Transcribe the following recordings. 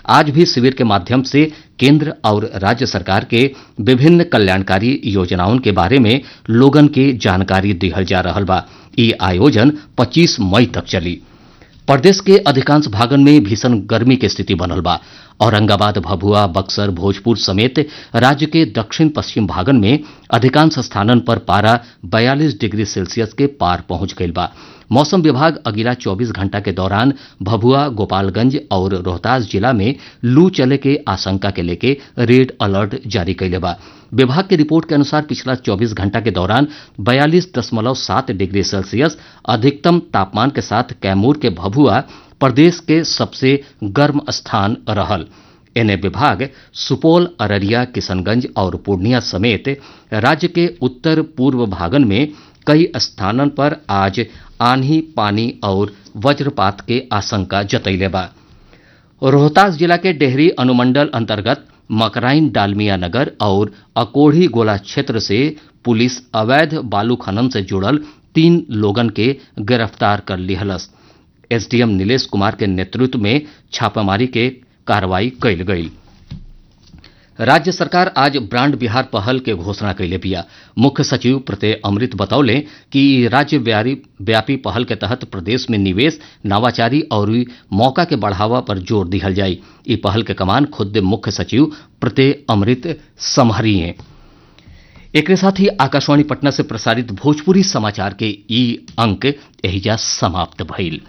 आज भी शिविर के माध्यम से केंद्र और राज्य सरकार के विभिन्न कल्याणकारी योजनाओं के बारे में लोगन के जानकारी दिहल जा रहल बा ई आयोजन 25 मई तक चली प्रदेश के अधिकांश भागन में भीषण गर्मी के स्थिति बनल बा औरंगाबाद भभुआ बक्सर भोजपुर समेत राज्य के दक्षिण पश्चिम भागन में अधिकांश स्थानन पर पारा 42 डिग्री सेल्सियस के पार पहुंच गईल बा मौसम विभाग अगिला 24 घंटा के दौरान भभुआ गोपालगंज और रोहतास जिला में लू चले के आशंका के लेके रेड अलर्ट जारी कैले बा विभाग की रिपोर्ट के अनुसार पिछला 24 घंटा के दौरान बयालीस दशमलव सात डिग्री सेल्सियस अधिकतम तापमान के साथ कैमूर के भभुआ प्रदेश के सबसे गर्म स्थान रहल एने विभाग सुपौल अररिया किशनगंज और पूर्णिया समेत राज्य के उत्तर पूर्व भागन में कई स्थानन पर आज आंधी पानी और वज्रपात के आशंका जतैले बा रोहतास जिला के डेहरी अनुमंडल अंतर्गत मकराइन डालमिया नगर और अकोढ़ी गोला क्षेत्र से पुलिस अवैध बालू खनन से जुड़ल तीन लोगन के गिरफ्तार कर लिहलस एसडीएम नीलेश कुमार के नेतृत्व में छापामारी के कार्रवाई कैल गई राज्य सरकार आज ब्रांड बिहार पहल के घोषणा कैले बिया मुख्य सचिव प्रत्यय अमृत बतौले कि राज्य व्यापी पहल के तहत प्रदेश में निवेश नवाचारी और मौका के बढ़ावा पर जोर दिहल जाई ई पहल के कमान खुद मुख्य सचिव प्रत्यय अमृत संभरिए एक साथ ही आकाशवाणी पटना से प्रसारित भोजपुरी समाचार के ई अंक एहिजा समाप्त भइल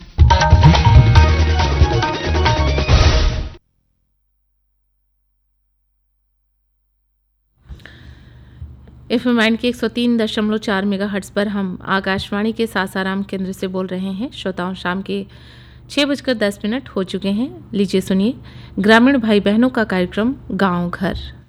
एफ एम के एक सौ तीन दशमलव चार मेगा हट्स पर हम आकाशवाणी के सासाराम केंद्र से बोल रहे हैं श्रोताओं शाम के छः बजकर दस मिनट हो चुके हैं लीजिए सुनिए ग्रामीण भाई बहनों का कार्यक्रम गांव घर